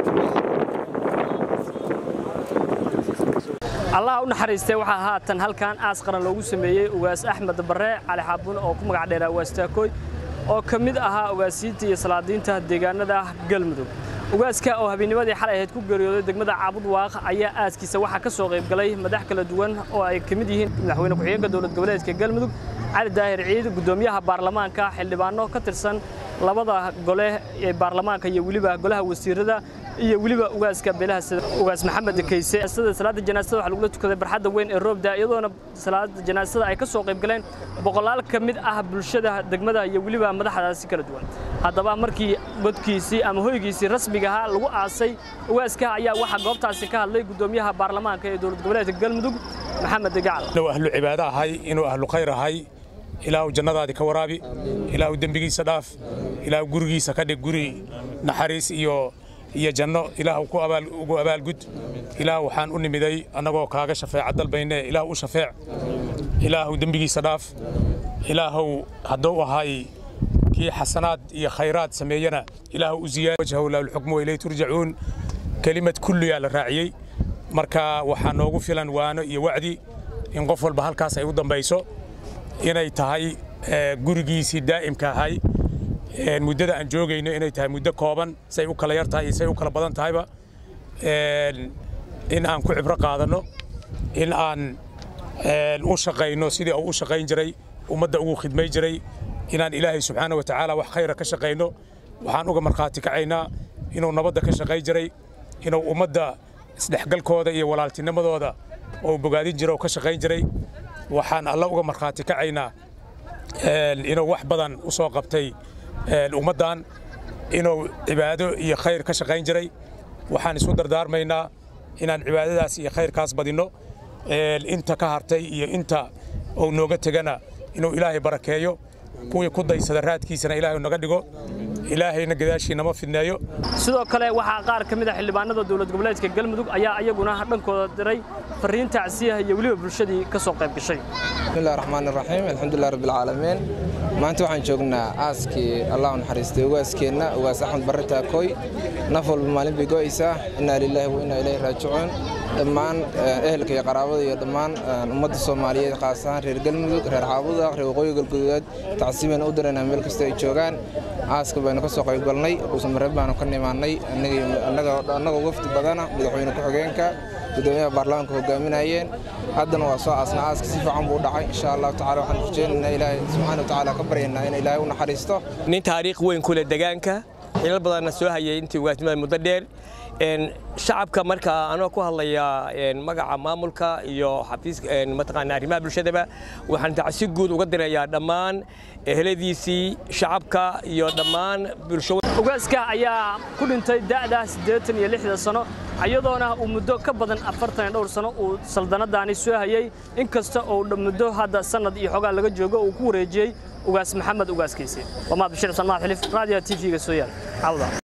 allah u naxariistay waxaa haatan halkan aas qaran loogu sameeyey ugaas axmed barre cali xaabun oo ku magac dheeraa waastaakoy oo ka mid ahaa ugaasiinta iyo salaadiinta deegaanada galmudug ugaaska oo habeennimadii xalay ahayd ku geeriyooday degmada caabud waaq ayaa aaskiisa waxaa ka soo qayb galay madax kala duwan oo ay ka mid yihiin madaxweyne ku-xigeenka dowlad goboleedka galmudug cali daahir ciid guddoomiyaha baarlamaanka xildhibaano ka tirsan labada gole ee baarlamaanka iyo weliba golaha wasiirada iyo weliba ugaaska beelaha sida ugaas maxamed kayse sida salaada janaasada waxa lagula tukaday barxadda weyn ee roobda iyadoona salaada janaasada ay ka soo qayb galeen boqolaal ka mid ah bulshada degmada iyo weliba madaxdaasi kala duwan haddaba markii godkiisii ama hoygiisii rasmiga ahaa lagu aasay ugaaska ayaa waxaa goobtaasi ka hadlay guddoomiyaha baarlamaanka ee dowlad goboleedka galmudug maxamed gacal inuu ahlu cibaado ahay inuu ahlu khayr ahay ilaahu jannadaadii ka waraabi ilaahu dembigiisa dhaaf ilaahu gurigiisa ka dhig guri naxariis iyo iyo janno ilaahu ku abaal ugu abaalgud ilaahu waxaan u nimiday annagoo kaaga shafeeca dalbayne ilaahu u shafeec ilaahu dembigiisa dhaaf ilaahu hadduu ahay kii xasanaad iyo khayraad sameeyana ilaahu u ziyaad wajhahu lahu lxukmu ilay turjacuun kelimad kulliyaa la raaciyey marka waxaa noogu filan waano iyo wacdi in qof walba halkaas ay u dambayso inay tahay gurigiisii daa'imka ahay muddada aan joogayno inay tahay muddo kooban say u kala yar tahay iyo say u kala badan tahayba in aan ku cibro qaadanno in aan u shaqayno sidii uu u shaqayn jiray ummadda ugu khidmay jiray inaan ilaahay subxaana wa tacaala wax khayra ka shaqayno waxaan uga markhaati kacaynaa inuu nabadda ka shaqayn jiray inuu ummadda isdhexgalkooda iyo walaaltinimadooda oo bogaadin jira oo ka shaqayn jiray waxaan alla uga markhaati kacaynaa inuu wax badan u soo qabtay ummaddan inuu cibaado iyo khayr ka shaqayn jiray waxaan isu dardaarmaynaa inaan cibaadadaas iyo khayrkaas badinno inta ka hartay iyo inta uu nooga tegana inuu ilaahay barakeeyo kuwii ku daysada raadkiisana ilaahay naga dhigo ilaahayna gadaashiina ma fidneeyo sidoo kale waxaa qaar ka mid a xildhibaanada dowlad goboleedka galmudug ayaa iyaguna dhankooda diray fariin tacsiyaha iyo weliba bulshadii ka soo qayb gashay bismillahi raxmaan raxiim alxamdulilah rabbi alcaalamiin maanta waxaan joognaa aaskii allah u naxariistay ugaaskeenna ugaas axmed barre taakooy naf walba maalin bay go'aysaa innaa lilaahi wa innaa ilayhi raajicuun dhammaan ehelka iyo qaraabada iyo dhammaan ummadda soomaaliyeed khaas ahaan reer galmudug reer caabuda reer waqooyi galguduudeed tacsiibayna u diraynaa meel kasta ay joogaan aaska baynu ka soo qayb galnay dhuusamareeb baanu ka nimaannay annagoo wafdi badana madaxweyne ku-xigeenka gudoomiyaha baarlamaanka hogaaminayeen haddana waa soo aasna aaska si fiican buu u dhacay insha allahu tacala waxaan rajaynaynaa ilaahay subxaana wa tacaala ka baryaynaa in ilaahay u naxariisto nin taariikh weyn ku leh degaanka xilal badanna soo hayay intii ugaasnimada muddo dheer shacabka marka anoo ku hadlaya magaca maamulka iyo xafiiska mataqaana arrimaha bulshadaba waxaan tacsi guud uga dirayaa dhammaan eheladiisii shacabka iyo dhammaan bulsho ugaaska ayaa ku dhintay da'da siddeetan iyo lixda sano iyadoona uu muddo ka badan afartan iyo dhowr sano uu saldanadaani soo hayay inkasta oo muddo hadda sannad iyo xogaa laga joogo uu ku wareejiyey ugaas maxamed ugaaskiisi waa mahad bashir xusaan mahad xilif raadiyo t v-ga soo yaal cawda